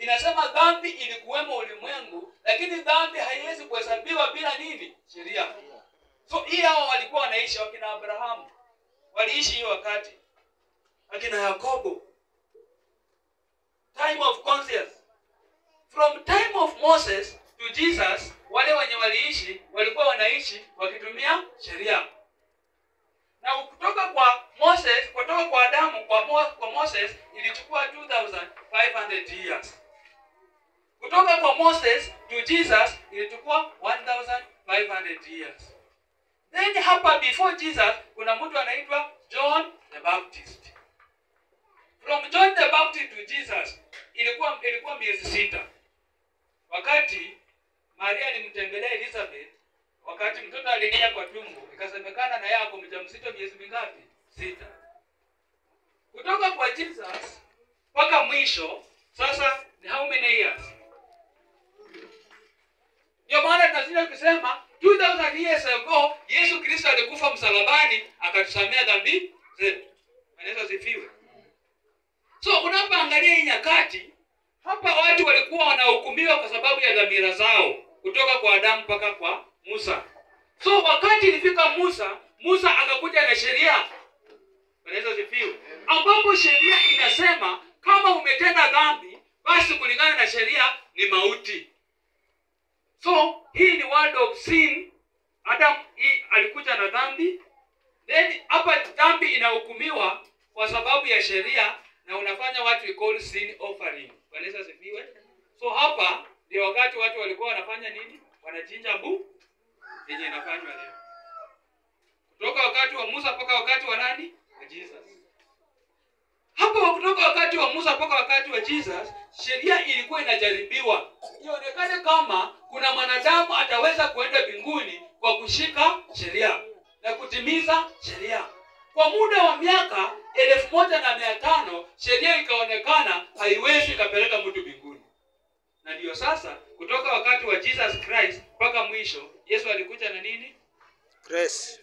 inasema dhambi ilikuwemo ulimwengu lakini dhambi haiwezi kuhesabiwa bila nini sheria so hii hao walikuwa wanaishi wakina abrahamu waliishi hiyo wakati akina yakobo time of conscience from time of moses to jesus wale wenye waliishi walikuwa wanaishi wakitumia sheria na kutoka kwa moses kutoka kwa adamu kwa, Mo, kwa moses ilichukua 2500 years kutoka kwa moses to jesus ilichukua 1500 years then hapa before jesus kuna mtu anaitwa john the baptist from john the baptist to jesus ilikuwa ilikuwa miezi sita wakati maria alimtembelea elizabeth wakati mtoto aliingia kwa tumbo ikasemekana na yako mjamzito miezi mingapi sita kutoka kwa jesus mpaka mwisho sasa ni how many years ndio maana tunazidi kusema 2000 years ago yesu kristo alikufa msalabani akatusamea dhambi zetu anaweza zifiwe so unapoangalia hii nyakati hapa watu walikuwa wanahukumiwa kwa sababu ya dhamira zao kutoka kwa adamu mpaka kwa musa so wakati ilifika musa musa akakuja na sheria anaweza zifiwe ambapo sheria inasema kama umetenda dhambi basi kulingana na sheria ni mauti so hii ni word of sin adam hii alikuja na dhambi then hapa dhambi inahukumiwa kwa sababu ya sheria na unafanya what we call sin offering kanisa sifiwe so hapa ndio wakati watu walikuwa wanafanya nini wanachinja mbu yenye inafanywa leo kutoka wakati wa musa mpaka wakati wa nani wa jesus hapo kutoka wakati wa musa mpaka wakati wa jesus sheria ilikuwa inajaribiwa ionekane kama kuna mwanadamu ataweza kuenda mbinguni kwa kushika sheria na kutimiza sheria kwa muda wa miaka elfu moja na mia tano sheria ikaonekana haiwezi ikapeleka mtu mbinguni na ndiyo sasa kutoka wakati wa jesus christ mpaka mwisho yesu alikuja na nini Grace.